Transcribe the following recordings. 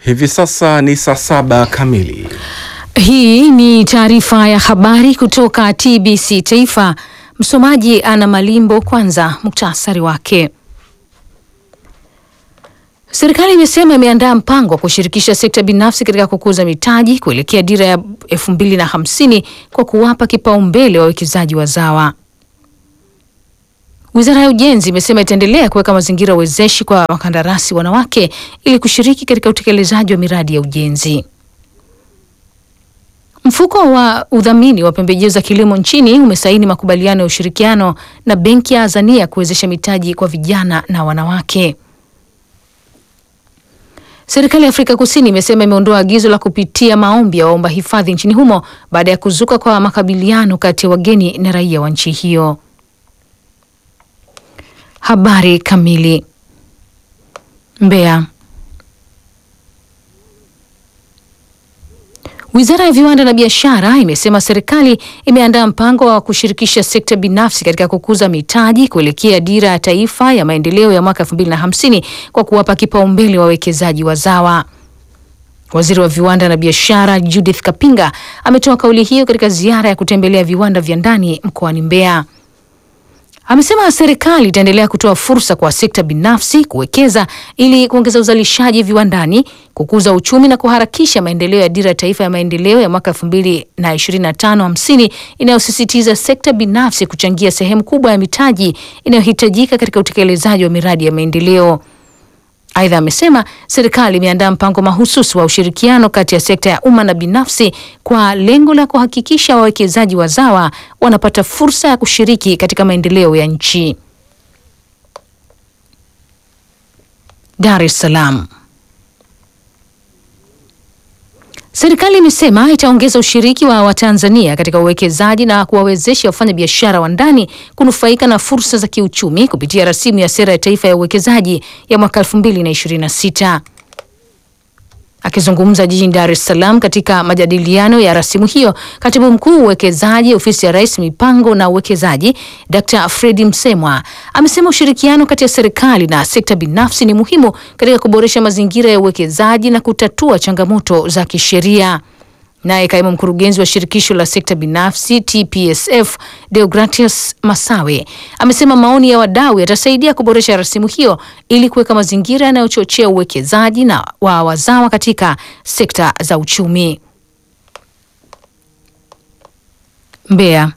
Hivi sasa ni saa saba kamili. Hii ni taarifa ya habari kutoka TBC Taifa. Msomaji ana Malimbo. Kwanza muktasari wake. Serikali imesema imeandaa mpango wa kushirikisha sekta binafsi katika kukuza mitaji kuelekea dira ya elfu mbili na hamsini kwa kuwapa kipaumbele wawekezaji wazawa. Wizara ya Ujenzi imesema itaendelea kuweka mazingira wezeshi kwa wakandarasi wanawake ili kushiriki katika utekelezaji wa miradi ya ujenzi. Mfuko wa udhamini wa pembejeo za kilimo nchini umesaini makubaliano ya ushirikiano na Benki ya Azania kuwezesha mitaji kwa vijana na wanawake. Serikali ya Afrika Kusini imesema imeondoa agizo la kupitia maombi ya waomba hifadhi nchini humo baada ya kuzuka kwa makabiliano kati ya wageni na raia wa nchi hiyo. Habari kamili. Mbeya. Wizara ya Viwanda na Biashara imesema serikali imeandaa mpango wa kushirikisha sekta binafsi katika kukuza mitaji kuelekea dira ya taifa ya maendeleo ya mwaka 2050 kwa kuwapa kipaumbele wawekezaji wazawa. Waziri wa Viwanda na Biashara Judith Kapinga ametoa kauli hiyo katika ziara ya kutembelea viwanda vya ndani mkoani Mbeya. Amesema serikali itaendelea kutoa fursa kwa sekta binafsi kuwekeza ili kuongeza uzalishaji viwandani, kukuza uchumi na kuharakisha maendeleo ya dira ya taifa ya maendeleo ya mwaka 2025 50 inayosisitiza sekta binafsi kuchangia sehemu kubwa ya mitaji inayohitajika katika utekelezaji wa miradi ya maendeleo. Aidha, amesema serikali imeandaa mpango mahususi wa ushirikiano kati ya sekta ya umma na binafsi kwa lengo la kuhakikisha wawekezaji wazawa wanapata fursa ya kushiriki katika maendeleo ya nchi. Dar es Salaam. Serikali imesema itaongeza ushiriki wa Watanzania katika uwekezaji na kuwawezesha wafanya biashara wa ndani kunufaika na fursa za kiuchumi kupitia rasimu ya sera ya taifa ya uwekezaji ya mwaka 2026. Akizungumza jijini Dar es Salaam katika majadiliano ya rasimu hiyo, katibu mkuu uwekezaji ofisi ya Rais mipango na uwekezaji, Dr. Fredi Msemwa amesema ushirikiano kati ya serikali na sekta binafsi ni muhimu katika kuboresha mazingira ya uwekezaji na kutatua changamoto za kisheria. Naye kaimu mkurugenzi wa shirikisho la sekta binafsi TPSF Deogratius Masawe amesema maoni ya wadau yatasaidia kuboresha rasimu hiyo ili kuweka mazingira yanayochochea uwekezaji na wa wazawa katika sekta za uchumi. Mbeya.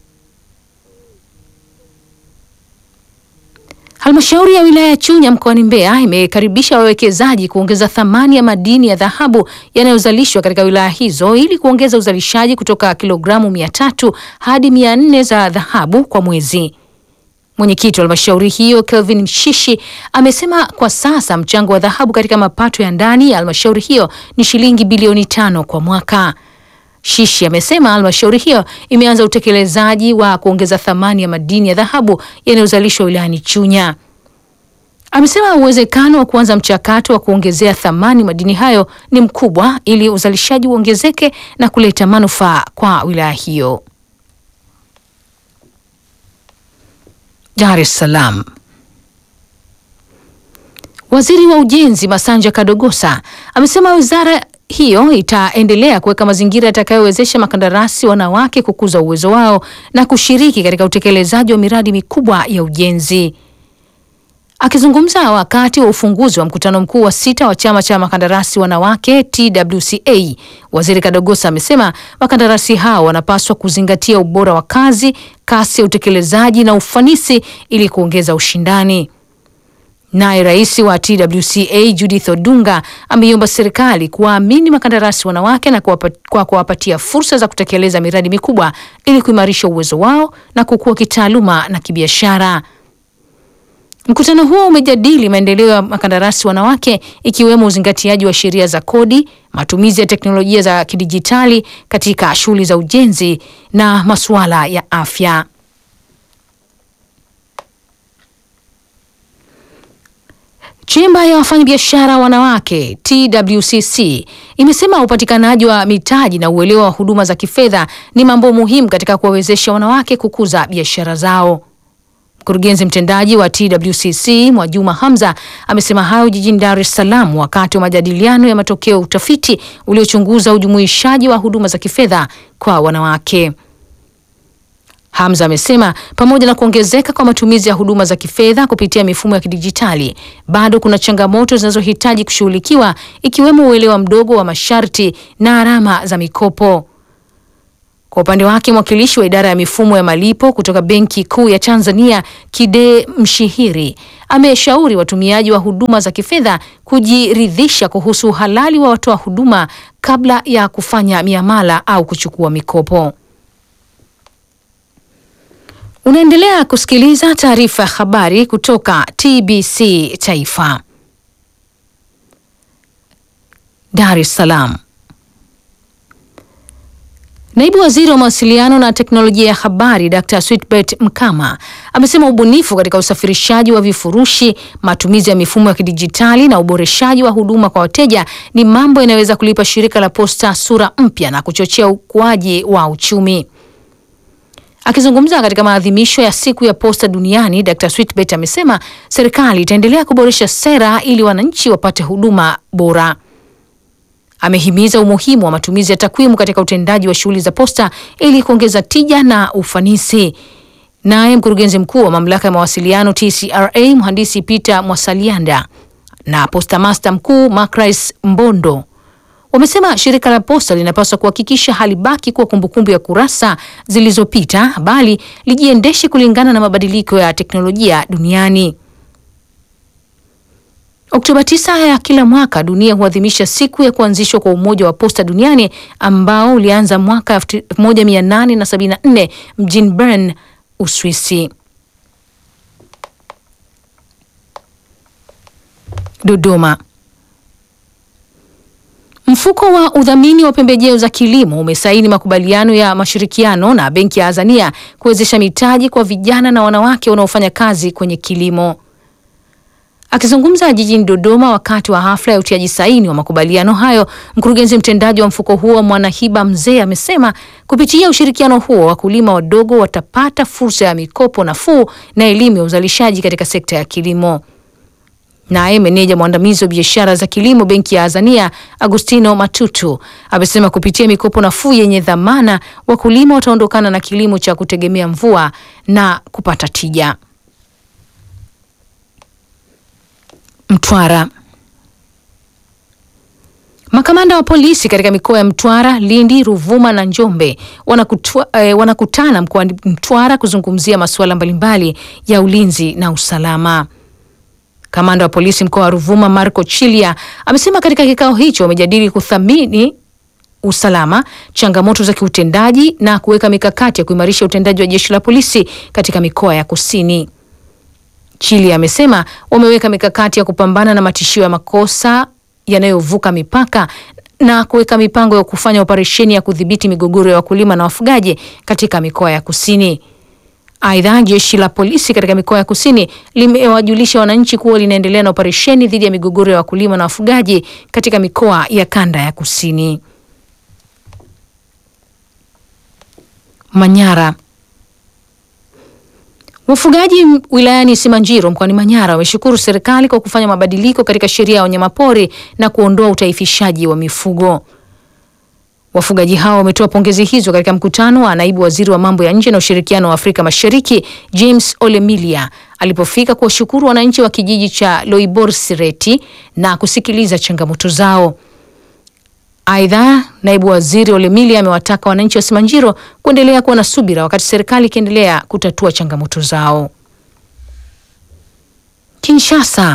Halmashauri ya wilaya ya Chunya mkoani Mbeya imekaribisha wawekezaji kuongeza thamani ya madini ya dhahabu yanayozalishwa katika wilaya hizo ili kuongeza uzalishaji kutoka kilogramu mia tatu hadi mia nne za dhahabu kwa mwezi. Mwenyekiti wa halmashauri hiyo Kelvin Mshishi amesema kwa sasa mchango wa dhahabu katika mapato ya ndani ya halmashauri hiyo ni shilingi bilioni tano kwa mwaka. Shishi amesema halmashauri hiyo imeanza utekelezaji wa kuongeza thamani ya madini ya dhahabu yanayozalishwa wilayani Chunya. Amesema uwezekano wa kuanza mchakato wa kuongezea thamani madini hayo ni mkubwa ili uzalishaji uongezeke na kuleta manufaa kwa wilaya hiyo. Dar es Salaam. Waziri wa Ujenzi Masanja Kadogosa amesema wizara hiyo itaendelea kuweka mazingira yatakayowezesha makandarasi wanawake kukuza uwezo wao na kushiriki katika utekelezaji wa miradi mikubwa ya ujenzi. Akizungumza wakati wa ufunguzi wa mkutano mkuu wa sita wa chama cha makandarasi wanawake TWCA, Waziri Kadogosa amesema makandarasi hao wanapaswa kuzingatia ubora wa kazi, kasi ya utekelezaji na ufanisi ili kuongeza ushindani. Naye rais wa TWCA Judith Odunga ameiomba serikali kuwaamini makandarasi wanawake na kuwapa, kwa kuwapatia fursa za kutekeleza miradi mikubwa ili kuimarisha uwezo wao na kukua kitaaluma na kibiashara. Mkutano huo umejadili maendeleo ya makandarasi wanawake ikiwemo uzingatiaji wa sheria za kodi, matumizi ya teknolojia za kidijitali katika shughuli za ujenzi na masuala ya afya. Chemba ya wafanyabiashara wanawake TWCC imesema upatikanaji wa mitaji na uelewa wa huduma za kifedha ni mambo muhimu katika kuwawezesha wanawake kukuza biashara zao. Mkurugenzi mtendaji wa TWCC Mwajuma Hamza amesema hayo jijini Dar es Salaam wakati wa majadiliano ya matokeo ya utafiti uliochunguza ujumuishaji wa huduma za kifedha kwa wanawake. Hamza amesema pamoja na kuongezeka kwa matumizi ya huduma za kifedha kupitia mifumo ya kidijitali, bado kuna changamoto zinazohitaji kushughulikiwa ikiwemo uelewa mdogo wa masharti na gharama za mikopo. Kwa upande wake mwakilishi wa idara ya mifumo ya malipo kutoka Benki Kuu ya Tanzania Kide Mshihiri ameshauri watumiaji wa huduma za kifedha kujiridhisha kuhusu uhalali wa watoa huduma kabla ya kufanya miamala au kuchukua mikopo. Unaendelea kusikiliza taarifa ya habari kutoka TBC Taifa. Dar es Salaam. Naibu Waziri wa Mawasiliano na Teknolojia ya Habari Dr. Sweetbert Mkama amesema ubunifu katika usafirishaji wa vifurushi, matumizi ya mifumo ya kidijitali na uboreshaji wa huduma kwa wateja ni mambo yanayoweza kulipa shirika la posta sura mpya na kuchochea ukuaji wa uchumi. Akizungumza katika maadhimisho ya siku ya posta duniani, Dr. Sweetbert amesema serikali itaendelea kuboresha sera ili wananchi wapate huduma bora. Amehimiza umuhimu wa matumizi ya takwimu katika utendaji wa shughuli za posta ili kuongeza tija na ufanisi. Naye mkurugenzi mkuu wa mamlaka ya mawasiliano TCRA mhandisi Peter Mwasalianda na posta master mkuu Macris Mbondo wamesema shirika la posta linapaswa kuhakikisha halibaki kuwa kumbukumbu ya kurasa zilizopita, bali lijiendeshe kulingana na mabadiliko ya teknolojia duniani. Oktoba 9 ya kila mwaka dunia huadhimisha siku ya kuanzishwa kwa Umoja wa Posta Duniani ambao ulianza mwaka 1874 mjini Bern, Uswisi. Dodoma. Mfuko wa udhamini wa pembejeo za kilimo umesaini makubaliano ya mashirikiano na Benki ya Azania kuwezesha mitaji kwa vijana na wanawake wanaofanya kazi kwenye kilimo. Akizungumza jijini Dodoma wakati wa hafla ya utiaji saini wa makubaliano hayo, mkurugenzi mtendaji wa mfuko huo Mwanahiba Mzee amesema kupitia ushirikiano huo wakulima wadogo watapata fursa ya mikopo nafuu na elimu ya uzalishaji katika sekta ya kilimo. Naye meneja mwandamizi wa biashara za kilimo benki ya Azania Agustino Matutu amesema kupitia mikopo nafuu yenye dhamana wakulima wataondokana na kilimo cha kutegemea mvua na kupata tija. Mtwara. Makamanda wa polisi katika mikoa ya Mtwara, Lindi, Ruvuma na Njombe wanakutwa, eh, wanakutana mkoani Mtwara kuzungumzia masuala mbalimbali ya ulinzi na usalama. Kamanda wa polisi mkoa wa Ruvuma Marco Chilia amesema katika kikao hicho wamejadili kuthamini usalama, changamoto za kiutendaji na kuweka mikakati ya kuimarisha utendaji wa jeshi la polisi katika mikoa ya kusini. Chili amesema wameweka mikakati ya kupambana na matishio ya makosa yanayovuka mipaka na kuweka mipango ya kufanya operesheni ya kudhibiti migogoro ya wakulima na wafugaji katika mikoa ya kusini. Aidha, jeshi la polisi katika mikoa ya kusini limewajulisha wananchi kuwa linaendelea na operesheni dhidi ya migogoro ya wakulima na wafugaji katika mikoa ya kanda ya kusini. Manyara. Wafugaji wilayani Simanjiro mkoani Manyara wameshukuru serikali kwa kufanya mabadiliko katika sheria ya wanyamapori na kuondoa utaifishaji wa mifugo. Wafugaji hao wametoa pongezi hizo katika mkutano wa naibu waziri wa mambo ya nje na ushirikiano wa Afrika Mashariki James Olemilia alipofika kuwashukuru wananchi wa kijiji cha Loiborsireti na kusikiliza changamoto zao. Aidha, naibu waziri Olemilia amewataka wananchi wa Simanjiro kuendelea kuwa na subira wakati serikali ikiendelea kutatua changamoto zao. Kinshasa.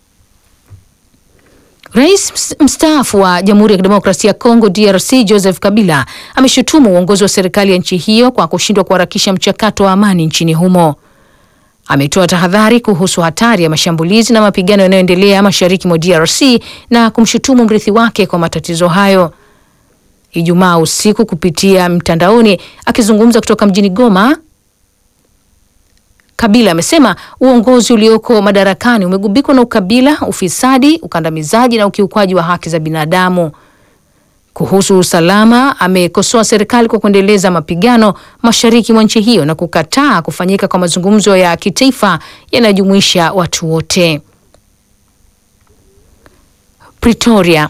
Rais mstaafu wa Jamhuri ya Kidemokrasia ya Kongo DRC Joseph Kabila ameshutumu uongozi wa serikali ya nchi hiyo kwa kushindwa kuharakisha mchakato wa amani nchini humo. Ametoa tahadhari kuhusu hatari ya mashambulizi na mapigano yanayoendelea mashariki mwa DRC na kumshutumu mrithi wake kwa matatizo hayo. Ijumaa usiku kupitia mtandaoni, akizungumza kutoka mjini Goma, Kabila amesema uongozi ulioko madarakani umegubikwa na ukabila, ufisadi, ukandamizaji na ukiukwaji wa haki za binadamu. Kuhusu usalama, amekosoa serikali kwa kuendeleza mapigano mashariki mwa nchi hiyo na kukataa kufanyika kwa mazungumzo ya kitaifa yanayojumuisha watu wote. Pretoria.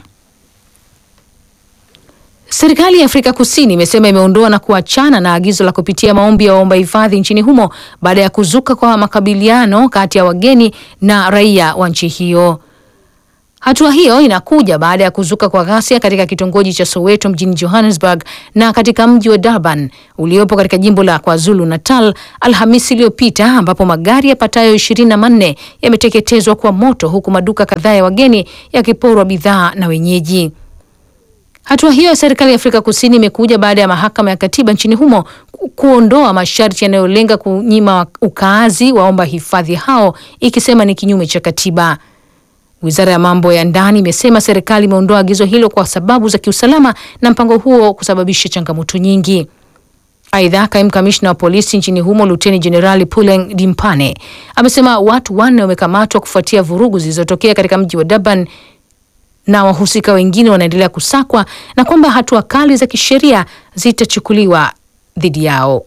Serikali ya Afrika Kusini imesema imeondoa na kuachana na agizo la kupitia maombi ya waomba hifadhi nchini humo baada ya kuzuka kwa makabiliano kati ya wageni na raia wa nchi hiyo. Hatua hiyo inakuja baada ya kuzuka kwa ghasia katika kitongoji cha Soweto mjini Johannesburg na katika mji wa Durban uliopo katika jimbo la KwaZulu Natal Alhamisi iliyopita ambapo magari yapatayo ishirini na manne yameteketezwa kwa moto huku maduka kadhaa ya wageni yakiporwa bidhaa na wenyeji. Hatua hiyo ya serikali ya Afrika Kusini imekuja baada ya mahakama ya katiba nchini humo kuondoa masharti yanayolenga kunyima ukaazi waomba hifadhi hao ikisema ni kinyume cha katiba. Wizara ya mambo ya ndani imesema serikali imeondoa agizo hilo kwa sababu za kiusalama na mpango huo kusababisha changamoto nyingi. Aidha, kaimu kamishna wa polisi nchini humo Luteni Jenerali Puleng Dimpane amesema watu wanne wamekamatwa kufuatia vurugu zilizotokea katika mji wa Durban na wahusika wengine wanaendelea kusakwa na kwamba hatua kali za kisheria zitachukuliwa dhidi yao.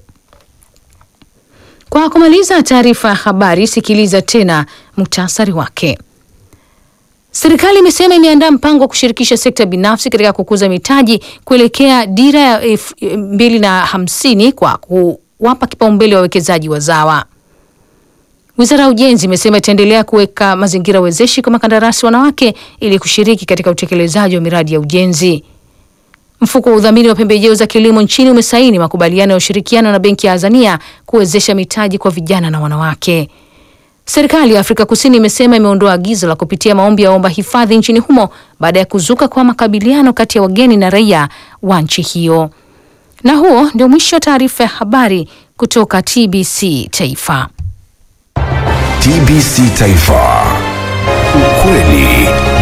Kwa kumaliza taarifa ya habari, sikiliza tena muhtasari wake. Serikali imesema imeandaa mpango wa kushirikisha sekta binafsi katika kukuza mitaji kuelekea dira ya elfu mbili na hamsini kwa kuwapa kipaumbele wawekezaji wazawa. Wizara ya Ujenzi imesema itaendelea kuweka mazingira wezeshi kwa makandarasi wanawake ili kushiriki katika utekelezaji wa miradi ya ujenzi. Mfuko wa udhamini wa pembejeo za kilimo nchini umesaini makubaliano ya ushirikiano na Benki ya Azania kuwezesha mitaji kwa vijana na wanawake. Serikali ya Afrika Kusini imesema imeondoa agizo la kupitia maombi ya omba hifadhi nchini humo baada ya kuzuka kwa makabiliano kati ya wageni na raia wa nchi hiyo. Na huo ndio mwisho wa taarifa ya habari kutoka TBC Taifa. TBC Taifa. Ukweli